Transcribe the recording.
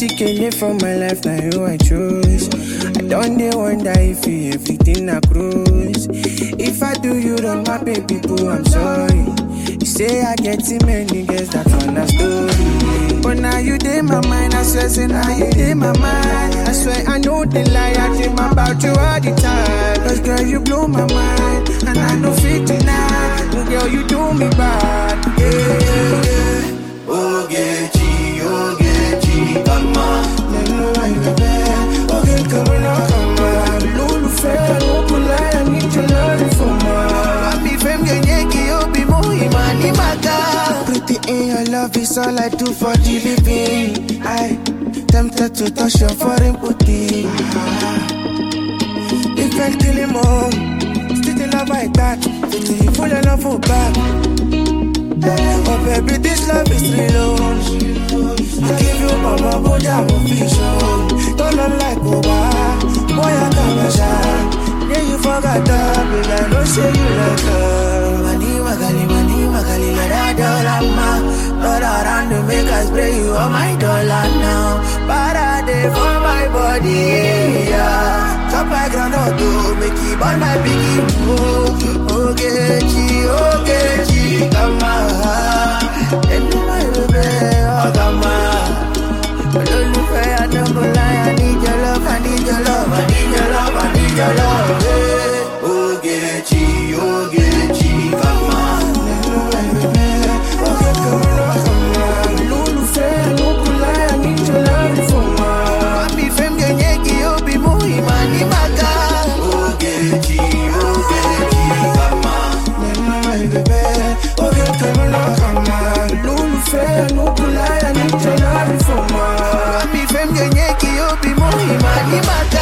Chicken from my life, now you I choose. I don't dey wonder if you everything I cruise. If I do you wrong, my baby boo, I'm sorry. You say I get too many girls, that's on a story. But now you dey my mind, I swear, say now you dey my mind. I swear I know the lie, I dream about you all the time. Cause girl, you blow my mind, and I know fit deny. No, girl, you do me bad, yeah, yeah, yeah. Ogechi, Ogechi, kama Nínú àìbẹ̀bẹ̀, oge kàwé náà kàmá. Lólùfẹ́ ló kú láyà níjọ lórí fọmọ. Papi fem genyeki obi muhima ni maka Pretty in your love is all I do for the living. I tempted to touch your foreign booty. If I kill him all, still the love like that. Pretty full of love for back. Oh baby, this love is real. I give you all my body, I'm official. Don't look like Oba, boy I got my shine. Yeah, you forgot that, baby. I know say you like her. Mani magali, mani magali, let that dollar ma All around to make us spray you on my dollar now Parade for my body, yeah Chop my groundnut to make it burn my biggie Oh, Ogechi, Ogechi, kama Enu my baby, oh kama Olólùfẹ́ àdókòlá, I need your love, I need your love, I need your love, I need your love, yeah. Ogechi, Ogechi, kama Papi fem genyeki obi muhima ni maka Ogechi, Ogechi, kama Papi fem genyeki obi muhima ni maka